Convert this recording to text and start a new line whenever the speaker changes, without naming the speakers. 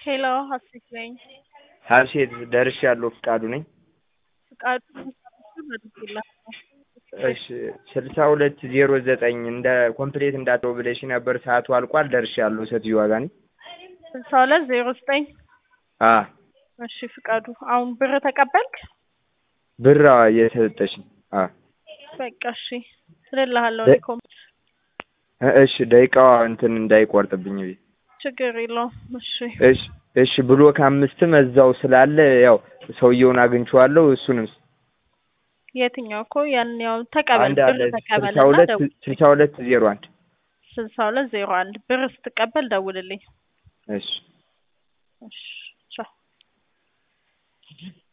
ሄሎ ሀሴት ነኝ።
ሀሴት ደርሻለሁ። ፍቃዱ ነኝ።
ፍቃዱ አድርጌልሃለሁ።
እሺ ስልሳ ሁለት ዜሮ ዘጠኝ እንደ ኮምፕሌት እንዳትለው ብለሽ ነበር። ሰዓቱ አልቋል። ደርሻለሁ። ሴትዮዋ ጋር ነኝ።
ስልሳ ሁለት ዜሮ ዘጠኝ
አ
እሺ ፍቃዱ አሁን ብር ተቀበልክ?
ብር የሰጠሽኝ አ
በቃ እሺ እልልሃለሁ።
ደ-
ኮም
እ- እሺ ደቂቃዋ እንትን እንዳይቆርጥብኝ ብዬ
ችግር የለውም። እሺ
እሺ እሺ ብሎክ አምስትም እዛው ስላለ ያው ሰውየውን አግኝቼዋለሁ። እሱንም
የትኛው እኮ ያን ያው ተቀበል
አንድ
ብር
አለ ስልሳ
ተቀበልና
ሁለት
ደውል።
ስልሳ ሁለት ዜሮ አንድ
ስልሳ ሁለት ዜሮ አንድ ብር ስትቀበል ደውልልኝ።
እሺ
እሺ ቻው